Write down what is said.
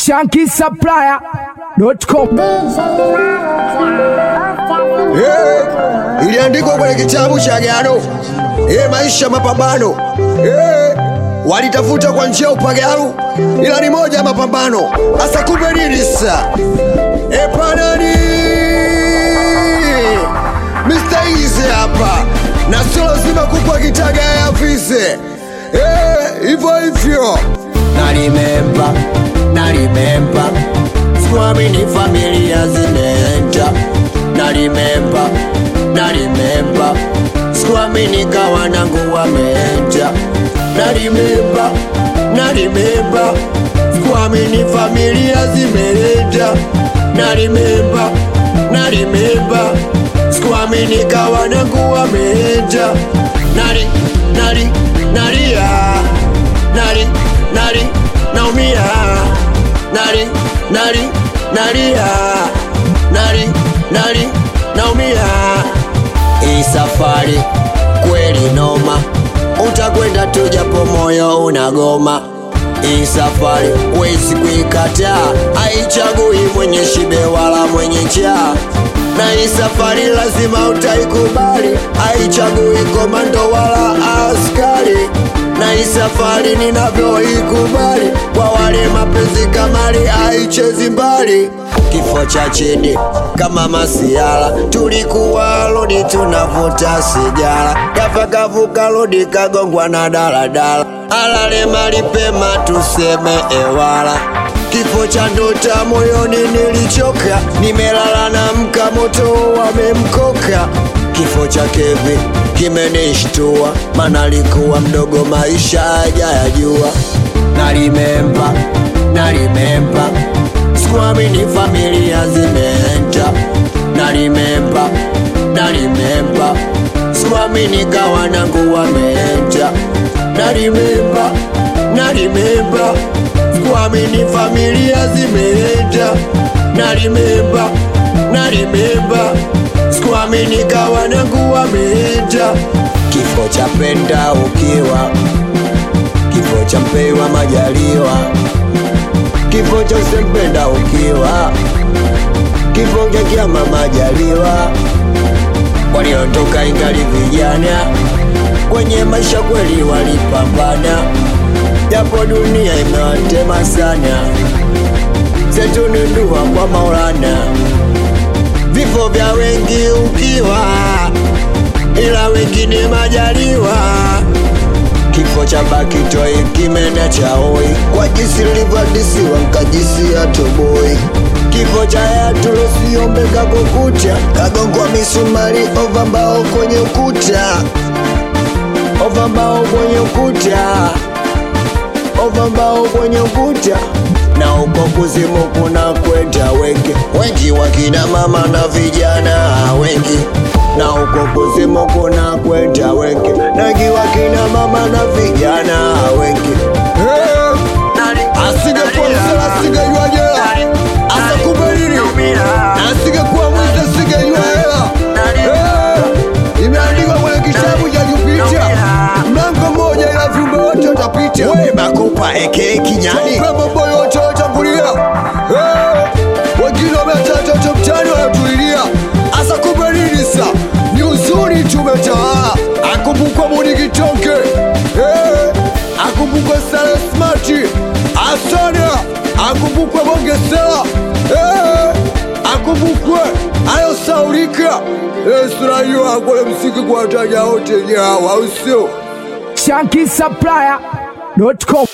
shankisupplier.com Eh, iliandikwa kwenye kitabu cha Agano. Eh, maisha mapambano. Eh, walitafuta kwa njia ya upagaru, ila ni moja ya mapambano. Asa kumbe nini sasa? Eh, panani Mr. Easy hapa na sio lazima kuku akitaga yavize. Eh, hivyo hivyo nalimemba nalimemba sikuamini familia zimeenda nalimemba nalimemba sikuamini kawanangu wameenda nalimemba nalimemba sikuamini familia zimeenda nalimemba nalimemba sikuamini kawanangu wameenda nali nali nalia nali nali naumia nali nali nalia nali nali naumia hii safari kweli noma utakwenda tu japo moyo unagoma hii safari wezi kuikataa haichagui mwenye shibe wala mwenye njaa na hii safari lazima utaikubali haichagui komando wala askari na hii safari ninavyoikubali kwa wale mapenzi kamari haichezi mbali kifo cha chini kama masiala tulikuwa lodi tunavuta sigara kafakavuka lodi kagongwa na daladala alale malipema tuseme ewala kifo cha ndota moyoni nilichoka nimelala na mka moto wamemkoka kifo cha kevi kimenishtua mana alikuwa mdogo maisha hajayajua nalimemba nalimemba sikuamini familia zimeenda nalimemba nalimemba sikuamini kawanangu wameenda nalimemba nalimemba sikuamini familia zimeenda nalimemba nalimemba sikuamini kawanangu wameenda kifo cha penda ukiwa kifo cha mpewa majaliwa kifo cha usempenda ukiwa kifo cha kiama majaliwa waliondoka ingali vijana kwenye maisha kweli walipambana japo dunia imewatema sana zetu ni dua kwa maulana vifo vya wengi ukiwa ila wengine majaliwa kifo cha bakitoi kimena chaoi kwa jinsi lilivyodisiwa nkajisi ya toboi kifo cha yatulosiyombeka kukucha kagongwa misumari ova mbao kwenye ukuta ova mbao kwenye ukuta ova mbao kwenye ukuta na uko kuzimu kuna kwenda wengi wengi wakina mama na vijana wengi na uko kuzimu kuna kwenda wengi nangi wakina mama na vijana wengi Eh, asingekuwa msela asingejua jela asa kumbe nini na asingekuwa mwizi asingejua hela Eh, imeandikwa kwenye kitabu cha Jupita mlango mmoja ila viumbe wote watapita we makupa eke kinyani mambo yote watangulia Eh, wengine wametatoto mtani wanatulilia asa kumbe nini sa ni uzuri tumetawala akumbukwa muni kitonke Eh, akumbukwe sale smati asana akumbukwe bongesela Eh, akumbukwe ayosaulika esirahiyo akole msiki kwa wataja wote nyawa usio shankisupplier.com